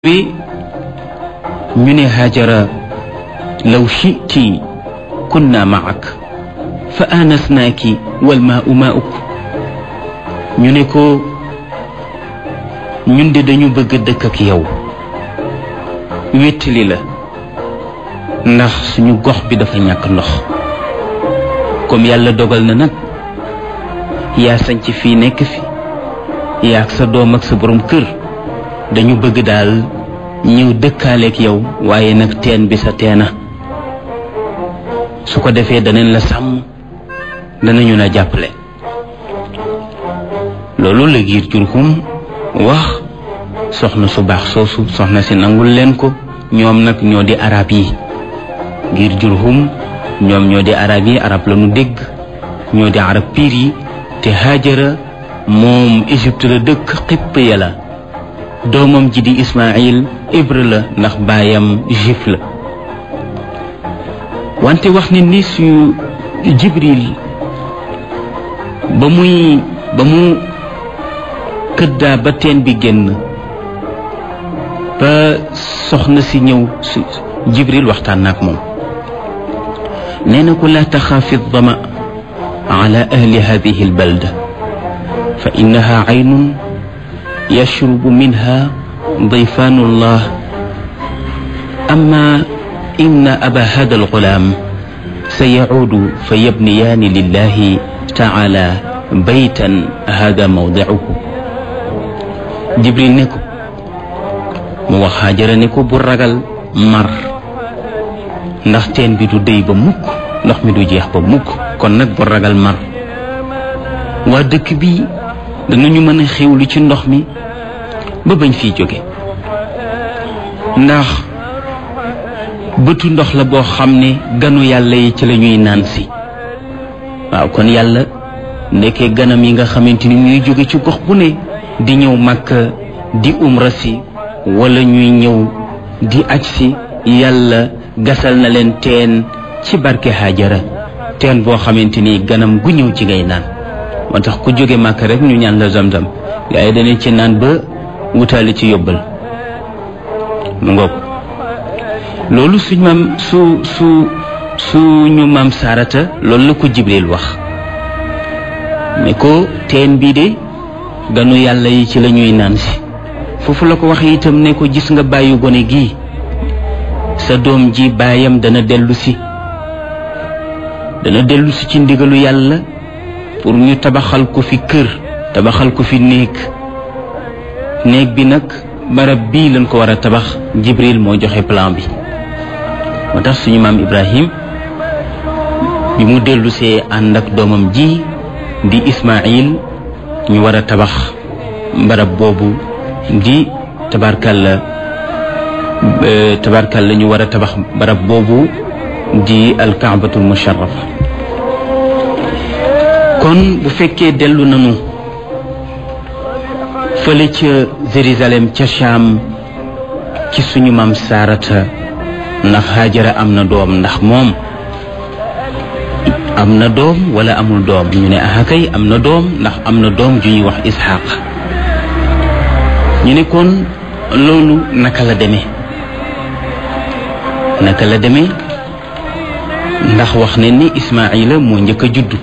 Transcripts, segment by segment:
bi ñu ne hajara law shiti kunna maak fa aanasnaaki wal maau mauk ñu ne ko ñun de dañu bëgg dëkk ak yow wéttali la ndax suñu gox bi dafa ñàkk ndox comme yàlla dogal na nag yaa sañc fii nekk fi yaa ak sa doom ak sa borom kër dañu bëgg daal ñëw dëkkaaleek yow waaye nag teen bi sa teena su ko defee danañ la sàmm danañu la jàppale loolu la giir jurhum wax soxna su baax soosu soxna si nangul leen ko ñoom nag ñoo di arab yi giir jurhum ñoom ñoo di arab yi arab la ñu dégg ñoo di arab piir yi te Haajara moom Égypte la dëkk xipp ya la doomam ji di Ismaïl hébreu la ndax baayam juif la wante wax ne ni suñu Jibril ba muy ba mu këddaa ba teen bi génn ba soxna si ñëw su Jibril waxtaan naak moom nee na ko laa taxaafi dama ala ahli hadihi albalda fa innaha aynun yashrubu minha dayfaanu llah amma inna aba hada alxulaam sa yacuudu fa yabniyaani lillahi taala baytan hada mawdicuhu jibril ne ko mu wax Haajara ne ko bu ragal mar ndax teen bi du déy ba mukk ndox mi du jeex ba mukk kon nag bu ragal mar waa dëkk bi danañu mën a xewlu ci ndox mi ba bañ fiy jóge ndax bëtu ndox la boo xam ne ganu yàlla yi ci la ñuy naan si waaw kon yàlla ndekkee ganam yi nga xamante ni ñuy jóge ci gox bu ne di ñëw Makka di umra si wala ñuy ñëw di aj si yàlla gasal na leen teen ci barke Haajara teen boo xamante ni ganam gu ñëw ci ngay naan moo tax ku jóge Makka rek ñu ñaan la zamzam gaa yi dañu ci naan ba wutaali ci yóbbal mu ngoog loolu suñ maam su su suñu maam Saarata loolu la ko Jibril wax ne ko teen bii de ganu yàlla yi ci la ñuy naan si foofu la ko wax itam ne ko gis nga bàyyi gone gii sa doom ji baayam dana dellu si dana dellu si ci ndigalu yàlla pour ñu tabaxal ko fi kër tabaxal ko fi néeg néeg bi nag barab bii lañ ko war a tabax Jibril moo joxe plan bi moo tax suñu maam Ibrahim bi mu dellusee ànd ak doomam ji di Ismaïl ñu war a tabax barab boobu di tabarkalla tabarkalla ñu war a tabax barab boobu di alkaabatul musharrafa kon bu fekkee dellu nañu fële ca Jérusalem ca Cham ci suñu maam Saarata ndax Haajara am na doom ndax moom am na doom wala amul doom ñu ne ah kay am na doom ndax am na doom ju ñuy wax Isxaaq ñu ne kon loolu naka la demee naka la demee ndax wax ne ni Ismaayila moo njëkk a juddu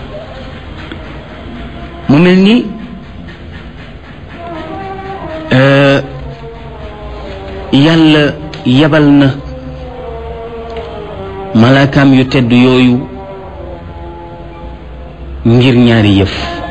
mu mel ni yàlla yabal na malaakaam yu tedd yooyu ngir ñaari yëf